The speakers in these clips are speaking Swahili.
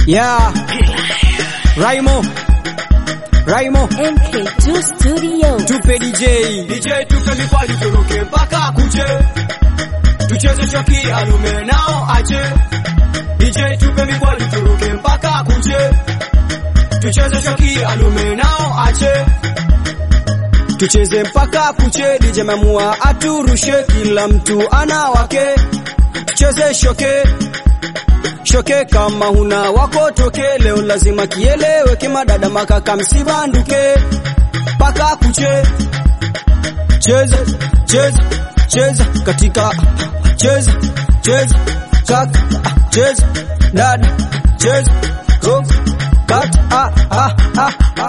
Yeah. Raimo. Raimo. MK2 Studio. Tupe DJ. DJ tupe mikwaju turuke mpaka kuche, tucheze shoki alume nao ache. DJ tupe mikwaju turuke mpaka kuche, tucheze shoki alume nao ache. Tucheze mpaka kuche, DJ mamua aturushe, kila mtu ana wake. Tucheze shoke shoke, kama huna wako toke. Leo lazima kieleweke, madada makaka msibanduke, mpaka kuche. Cheza cheza cheza katika cheza cheza kaka cheza dada cheza rock kat ah ah ah ah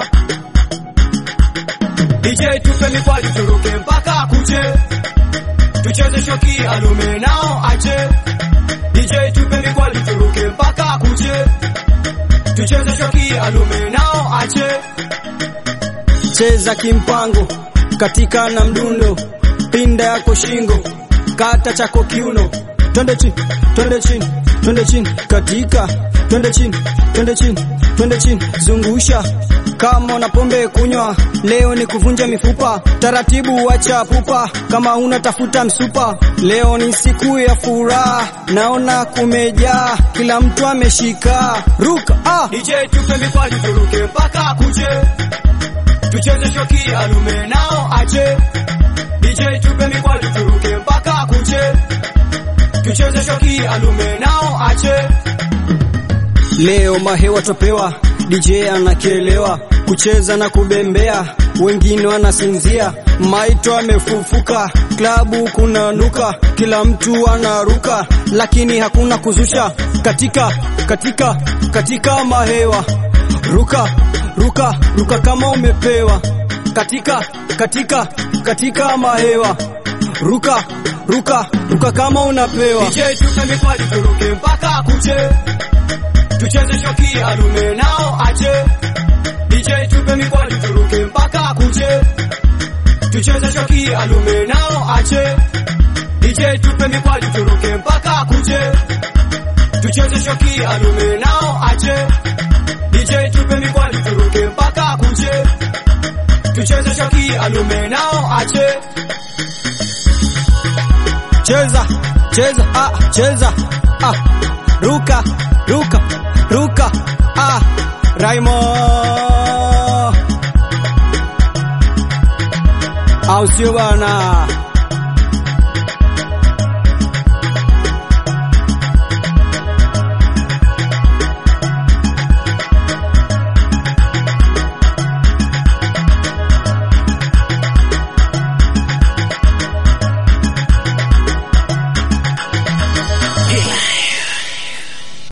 DJ tupe mikwaju turuke mpaka kuche, tucheze shoki alume nao ache. DJ tupe mikwaju turuke mpaka kuche, tucheze shoki alume nao ache. cheza kimpango katika na mdundo, pinda yako shingo, kata chako kiuno, twende chini, twende chini, twende chini, katika, twende chini, twende chini, twende chini, zungusha kama una pombe kunywa, leo ni kuvunja mifupa, taratibu wacha pupa, kama una tafuta msupa, leo ni siku ya furaha, naona kumejaa, kila mtu ameshika, ruka ah. DJ tupe mikwaju turuke mpaka kuche, tucheze shoki alume nao ache. DJ tupe mikwaju turuke mpaka kuche, tucheze shoki alume nao ache. Leo mahewa topewa, DJ anakielewa kucheza na kubembea, wengine wanasinzia, maito amefufuka, klabu kuna nuka, kila mtu anaruka, lakini hakuna kuzusha katika katika katika mahewa, ruka ruka ruka kama umepewa katika katika katika mahewa, ruka ruka ruka kama unapewa. DJ tupe mikwaju turuke mpaka kuche, tucheze shoki alume nao ache. DJ tupe mikwaju turuke mpaka kuche, tucheze shoki alume nao ache. DJ tupe mikwaju turuke mpaka kuche, tucheze shoki alume nao ache. DJ tupe mikwaju turuke mpaka kuche, tucheze shoki alume nao ache. cheza cheza ah cheza ah ruka ruka ruka ah Raimo au sio bana